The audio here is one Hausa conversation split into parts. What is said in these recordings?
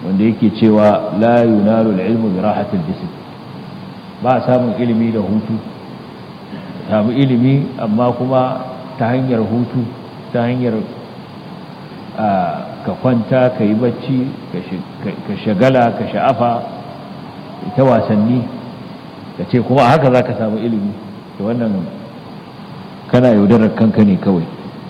wanda yake cewa la yunalu ilmu bi rahatil jism ba samun ilimi da hutu samu ilimi amma kuma ta hanyar hutu ta hanyar ka kwanta ka yi bacci ka shagala ka sha'afa ta wasanni ka ce kuma haka za ka samu ilimi da wannan kana yaudarar kanka ne kawai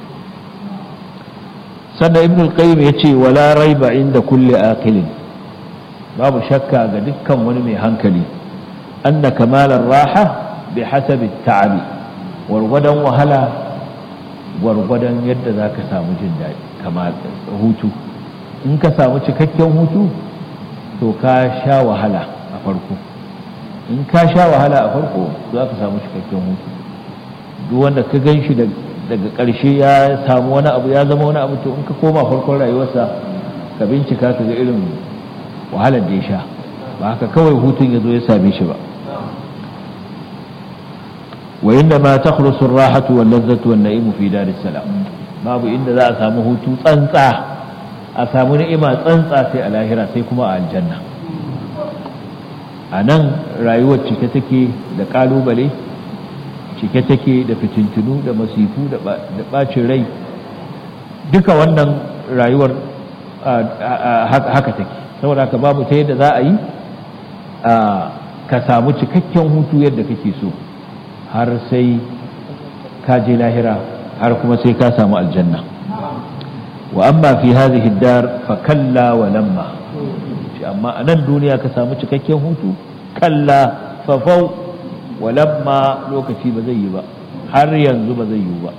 sannan ibn al-qayyim ya ce wala raiba inda kulle aqilin babu shakka ga dukkan wani mai hankali anna kamalar raha bi hasabi ta'abi wargwadon wahala gwargwadon yadda za ka samu jin daɗi kamar hutu in ka samu cikakken hutu to ka sha wahala a farko in ka sha wahala a farko za ka samu cikakken hutu duk wanda ka gan shi daga ƙarshe ya samu wani abu ya zama wani abu to in ka koma farkon rayuwarsa ka bincika ka ga irin wahalar da ya sha ba haka kawai hutun ya zo ya same shi ba wa inda ma takhlusu ar-rahatu wal ladzatu wan na'imu fi daris salam babu inda za a samu hutu tsantsa a samu ni'ima tsantsa sai a lahira sai kuma a aljanna a nan rayuwar cike take da kalubale cike take da fitintunu da masifu da bacin rai duka wannan rayuwar haka take saboda haka babu ta yadda za a yi ka samu cikakken hutu yadda kake so har sai ka je lahira har kuma sai ka samu aljanna wa amma fi hadhihi dar fa kalla wa lamma shi amma a nan duniya ka samu cikakken hutu kalla fa fau wa lamma lokaci ba zai yi ba har yanzu ba zai yi ba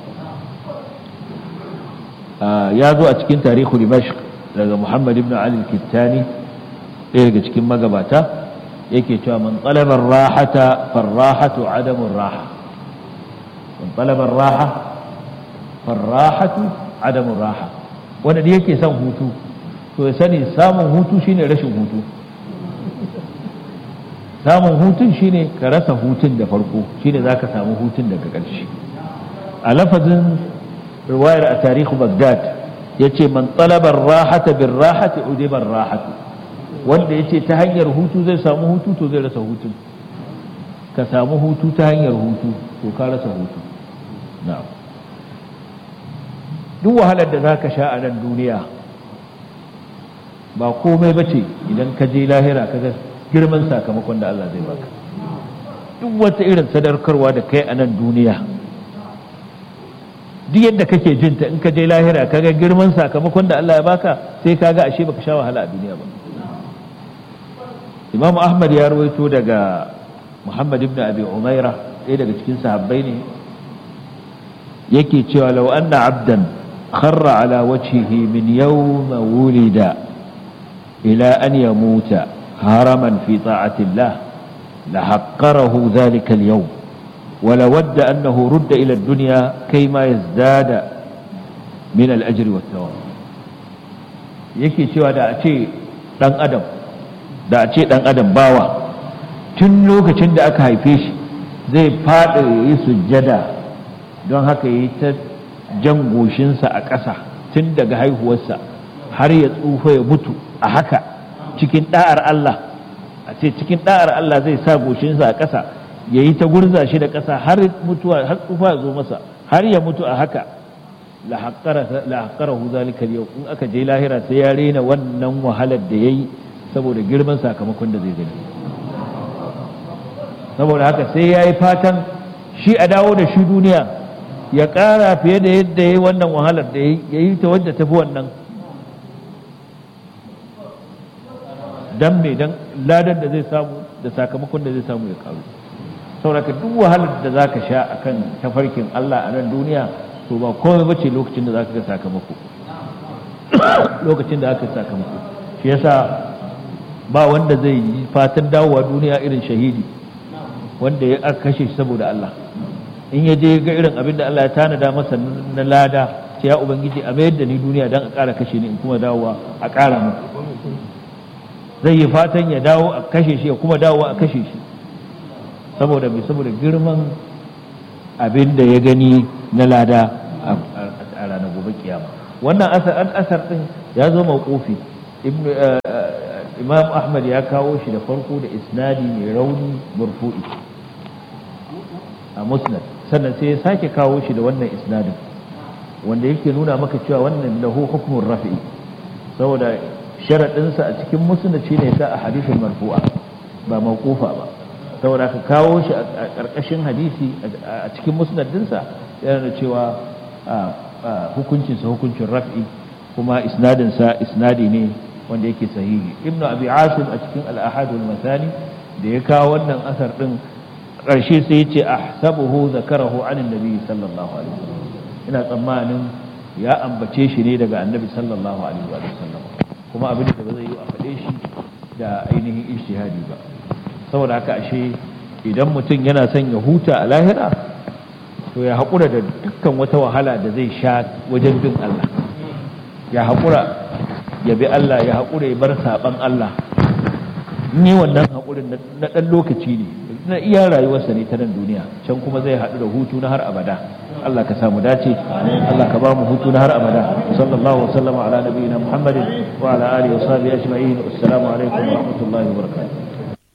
ya zo a cikin tarihu dimashq daga muhammad ibn ali al-kittani ɗaya daga cikin magabata yake cewa man talabar rahata farrahatu adamun raha man talabar raha farrahatu adamun raha wanda da yake son hutu to ya sani samun hutu shine rashin hutu samun hutun shine ka rasa hutun da farko shine za ka samu hutun daga ƙarshe a lafazin riwayar a tarihu bagdad ya ce man talabar rahata bin rahati udibar rahatu wanda ya ce ta hanyar hutu zai samu hutu to zai rasa hutun ka samu hutu ta hanyar hutu to ka rasa hutu na'am duk wahalar da za ka sha a nan duniya ba komai ba ce idan ka je lahira ka ga girman sakamakon da Allah zai baka duk wata irin sadarkarwa da kai a nan duniya duk yadda kake jinta in ka je lahira ka ga girman sakamakon da Allah ya baka sai ka ga ashe baka sha wahala a duniya ba Imam Ahmad ya rawaito daga Muhammad ibn Abi Umaira ɗaya daga cikin sahabbai ne yake cewa law anna abdan خر على وجهه من يوم ولد إلى أن يموت هرما في طاعة الله لحقره ذلك اليوم ولود أنه رد إلى الدنيا كيما يزداد من الأجر والثواب yake cewa da a ce ɗan adam da a ce ɗan adam bawa tun lokacin da aka haife shi zai faɗi yi sujjada don haka yi ta jan goshinsa a ƙasa tun daga haihuwarsa har ya tsufa ya mutu a haka cikin ɗa'ar Allah a ce cikin ɗa'ar Allah zai sa goshinsa a ƙasa ya yi ta gurza shi da ƙasa har mutuwa har tsufa ya zo masa har ya mutu a haka la haqqarahu zalika yau in aka je lahira sai ya rena wannan wahalar da yayi saboda girman sakamakon da zai gani saboda haka sai yayi fatan shi a dawo da shi duniya ya ƙara fiye da yadda ya yi wannan wahalar da ya yi ta wadda tafi wannan don mai don ladar da zai samu da sakamakon da zai samu ya ƙaru sauraka duk wahalar da za ka sha a kan tafarkin Allah a nan duniya to ba komai bace lokacin da za ka ga sakamako lokacin da aka sakamako shi yasa ba wanda zai yi fatan dawowa duniya irin shahidi wanda ya aka kashe shi saboda Allah in ya je ga irin abin da Allah ya tanada masa na lada sai ya ubangiji a mayar da ni duniya don a ƙara kashe ni in kuma dawowa a ƙara muku zai yi fatan ya dawo a kashe shi ya kuma dawowa a kashe shi saboda mai saboda girman abin da ya gani na lada a ranar gobe kiyama wannan asar an asar din ya zo mawqufi ibnu imam ahmad ya kawo shi da farko da isnadi mai rauni murfu'i a musnad sannan sai ya sake kawo shi da wannan isnadin wanda yake nuna maka cewa wannan lahu hukmun rafi'i saboda sharaɗinsa a cikin musnad shine sa a hadisin marfu'a ba mawqufa ba saboda ka kawo shi a ƙarƙashin hadisi a cikin musnad dinsa yana da cewa hukuncinsa hukuncin raf'i kuma isnadinsa isnadi ne wanda yake sahihi ibnu abi asim a cikin al-ahad wal masani da ya kawo wannan asar din ƙarshe sai ya ce ahsabuhu zakarahu anin nabi sallallahu alaihi wasallam ina tsammanin ya ambace shi ne daga annabi sallallahu alaihi wasallam kuma abin da ba zai yi a faɗe shi da ainihin ijtihadi ba saboda haka ashe idan mutum yana son ya huta a lahira to ya haƙura da dukkan wata wahala da zai sha wajen bin Allah ya haƙura ya bi Allah ya haƙura ya bar saɓan Allah ni wannan haƙurin na ɗan lokaci ne na iya rayuwarsa ne ta nan duniya can kuma zai haɗu da hutu na har abada Allah ka samu dace Allah ka ba mu hutu na har abada sallallahu wa sallama ala nabiyina muhammadin wa ala alihi wa sahbihi ajma'in assalamu alaikum wa rahmatullahi wa barakatuh